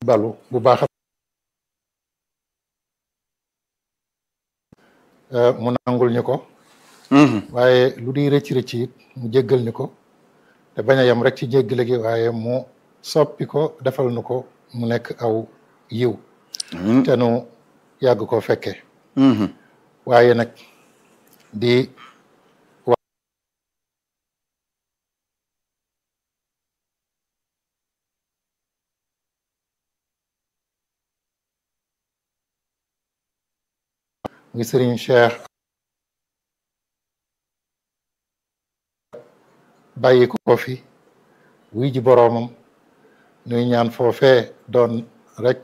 balu bu baax mu nangul ñu ko waaye lu di rëcc rëcc it mu jéggal ñu ko te bañ a yem rek ci jéggale gi waaye mu soppi ko defal nu ko mu nekk aw yiw te nu yàgg ko fekke waaye nag di ngi sëriñ Cheikh bàyyi ko fi wuy ji boroomam nuy ñaan foofee doon rek